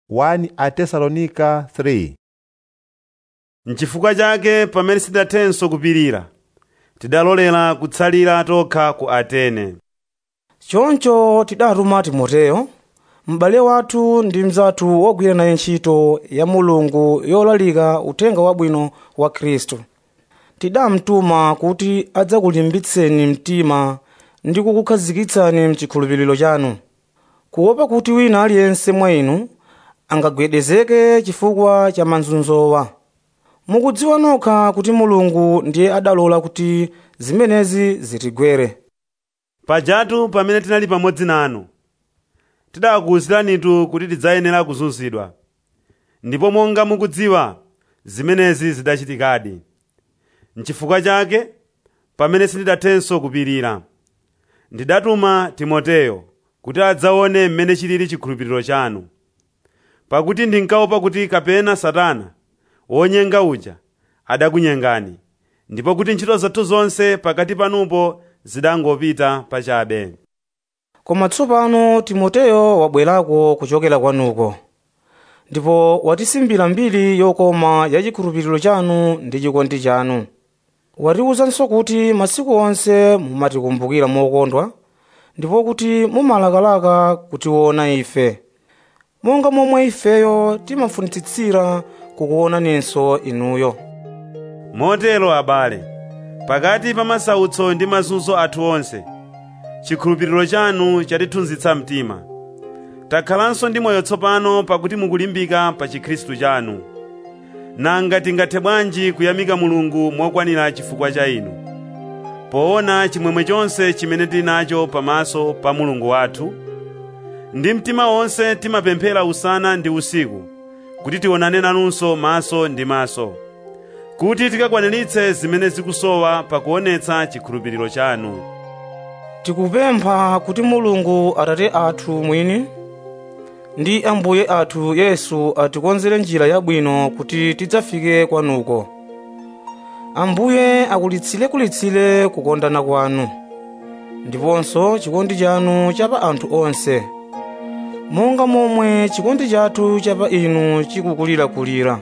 1 Atesalonika 3 N'chifukwa chake pamene sitinathenso kupirira tidalolera kutsalira tokha ku Atene. choncho tidatuma timoteyo m'bale wathu ndi mnzathu wogwira naye ntchito ya mulungu yolalika uthenga wabwino wa khristu tidamtuma kuti adzakulimbitseni mtima ndi kukukhazikitsani mchikhulupiriro chanu kuopa kuti wina aliyense mwa inu angagwedezeke chifukwa cha mazunzowa mukudziwa nokha kuti mulungu ndiye adalola kuti zimenezi zitigwere Pajatu pamene tinali pamodzi nanu tidakuwuziranitu kuti tidzayenera kuzunzidwa. Ndipo monga mukudziwa zimenezi zidachitikadi. N'chifukwa chake pamene sindidathenso kupirira ndidatuma Timoteyo kuti adzaone mmene chilili chikhulupiriro chanu. Pakuti ndinkaopa kuti kapena Satana wonyenga uja adakunyengani ndipo kuti ntchito zathu zonse pakati panupo zidangopita pachabe. koma tsopano timoteyo wabwerako kuchokera kwanuko ndipo watisimbira mbiri yokoma ya chikhulupiriro chanu ndi chikondi chanu watiwuzanso kuti masiku onse mumatikumbukira mokondwa ndipo kuti mumalakalaka kutiona ife monga momwe ifeyo timafunitsitsira kukuonaninso inuyo Motero abale, pakati pa masautso ndi mazunzo athu onse, chikhulupiriro chanu chatithunzitsa mtima. Takhalanso ndi moyo tsopano pakuti mukulimbika pa chikhristu chanu. Nanga tingathe bwanji kuyamika Mulungu mokwanira chifukwa cha inu, poona chimwemwe chonse chimene tili nacho pamaso pa Mulungu wathu? Ndi mtima wonse timapemphera usana ndi usiku, kuti tionane nanunso maso ndi maso kuti tikakwaniritse zimene zikusowa pakuonetsa chikhulupiriro chanu. tikupempha kuti mulungu atate athu mwini ndi ambuye athu yesu atikonzere njira yabwino kuti tidzafike kwanuko ambuye akulitsire-kulitsire kukondana kwanu ndiponso chikondi chanu cha pa anthu onse monga momwe chikondi chathu cha pa inu chikukulirakulira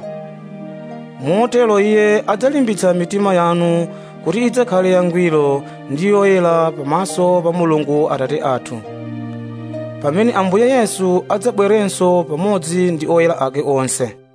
motero iye adzalimbitsa mitima yanu kuti idzakhale yangwiro ndi yoyera pamaso pa mulungu atate athu pamene ambuye yesu adzabwerenso pamodzi ndi oyera ake onse